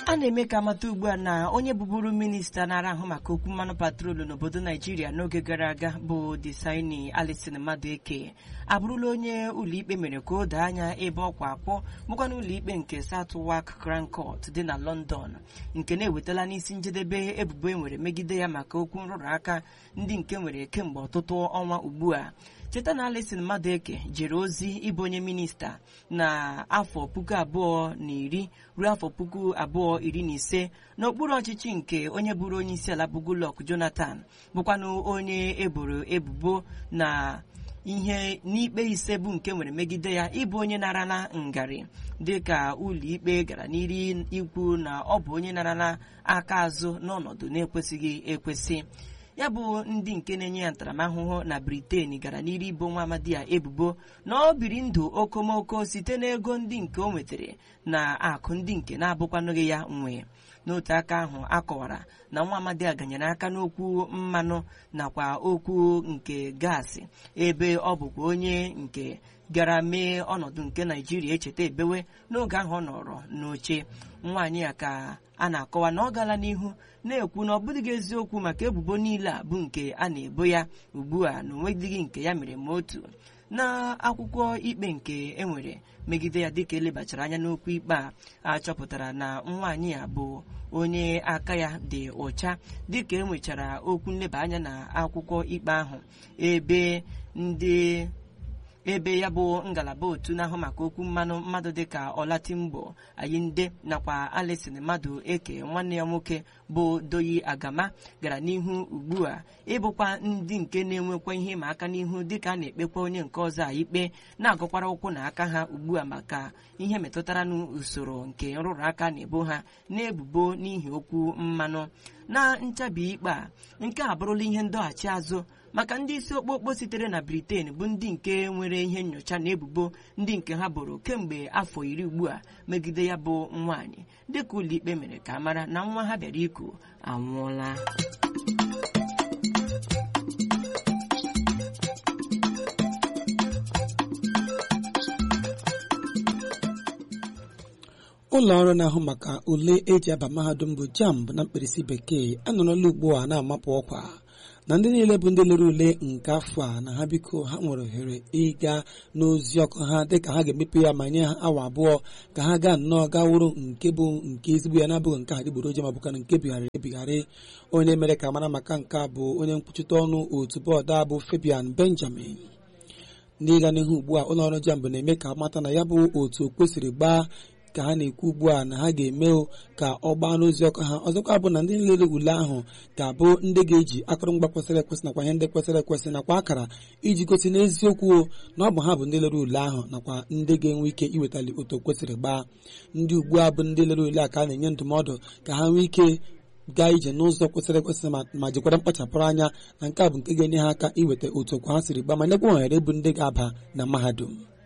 a na-eme ka amata ugbu a na onye bụburu minista na-ara ahụ maka okwu mmanụ patrolu n'obodo naijiria n'oge gara aga bụ Disaini Alison Madueke abụrụla onye ụlọikpe mere ka o doo anya ebe ọkwa akwọ bụkwa n'ụlọikpe nke Southwark Crown Court dị na London nke na-ewetala n'isi njedebe ebubo e nwere megide ya maka okwu nrụrụ aka ndị nke nwere kemgbe ọtụtụ ọnwa ugbu a cheta na Alison Madueke jere ozi ịbụ onye minista na afọ puku abụọ na iri ruo afọ puku abụọ iri na ise n'okpuru ọchịchị nke onye bụrụ onye isi ala bụ Goodluck Jonathan bụkwanụ onye eboro ebubo na ihe n'ikpe ise bụ nke nwere megide ya ịbụ onye narala ngarị dịka ụlọikpe gara n'iri ikwu na ọ bụ onye narala aka azụ n'ọnọdụ na-ekwesịghị ekwesị ya bụ ndị nke na-enye ya ntaramahụhụ na Britain gara n'iru ibo nwa amadi ya ebubo na ọ biri ndụ okomoko site n'ego ndị nke o nwetara na akụ ndị nke na-abụkwanụghị ya nwe n'otu aka ahụ akọwara na nwa amadi a ganyere aka n'okwu mmanụ nakwa okwu nke gaasị ebe ọ bụkwa onye nke gara mee ọnọdụ nke naijiria echeta ebewe n'oge ahụ ọ nọrọ n'oche nwaanyị ya ka a na-akọwa na ọ gala n'ihu na-ekwu na ọ bụdịghị eziokwu maka ebubo niile a bụ nke a na-ebo ya ugbu a na onwedịghị nke ya mere ma otu na akwụkwọ ikpe nke enwere megide ya dịka elebachara anya n'okwu ikpe a achọpụtara na nwaanyị a bụ onye aka ya dị ụcha dịka enwechara okwu nleba anya na akwụkwọ ikpe ahụ ebe ndị ebe ya bụ ngalaba otu na-ahụ maka okwu mmanụ mmadụ dịka ọlatimgbo ayinde nakwa Alison Madueke nwanne ya nwoke bụ doyi agama gara n'ihu ugbu a ịbụkwa ndị nke na-enwekwa ihe ịma aka n'ihu dịka a na-ekpekwa onye nke ọzọ a ikpe na-agụkwara ụkwụ na aka ha ugbu a maka ihe metụtara n'usoro nke nrụrụ aka na-ebo ha na-ebubo n'ihi okwu mmanụ na nchabi ikpe a nke a bụrụla ihe ndọghachi azụ maka ndị isi okpokpo sitere na Britain bụ ndị nke nwere ihe nyocha na ebubo ndị nke ha boro kemgbe afọ iri ugbu a megide ya bụ nwaanyị dịka ụlọikpe mere ka mara na nwa ha bịara iku anwụọla ụlọ ọrụ na-ahụ maka ule eji aba mahadum bụ JAMB na mkpirisi bekee anọrọla ugbu a na-amapụ ọkwa na ndị niile bụ ndị lere ule nke afọ a na ha biko ha nwere ohere ịga n'ozi ọkụ ha dịka ha ga-emepe ya ma nye ha awa abụọ ka ha gaa nnọọ gaa wụrụ nke bụ nke ezigbo ya na-abụghị nke adịgboroja ma bụkana nke bigharịrị ebigharị onye mere ka mara maka nke a bụ onye nkwuchite ọnụ otu bọọdụ a bụ Fabian Benjamin n'ịga n'ihu ugbu a ụlọ ọrụ JAMB na-eme ka mata na ya bụ otu o kwesịrị gbaa ka ha na-ekwu ugbu a na ha ga-eme ka ọ gbaa n'ozi ọkụ ha ọzọkwa bụ na ndị nlele ule ahụ ga-abụ ndị ga-eji akụrụngwa kwesịrị ekwesị nakwa ihe ndị kwesịrị ekwesị nakwa akara iji gosi n'eziokwu na ọ bụ ha bụ ndị lere ule ahụ nakwa ndị ga-enwe ike iwetali otu kwesịrị gbaa ndị ugbu a bụ ndị lere ule a ka a na-enye ndụmọdụ ka ha nwee ike gaa ije n'ụzọ kwesịrị ekwesị ma jikwara mkpachapụrụ anya na nke a bụ nke ga-enye ha aka iweta otu okwu ha siri gbaa ma nyekwa ohere bụ ndị ga-aba na mahadum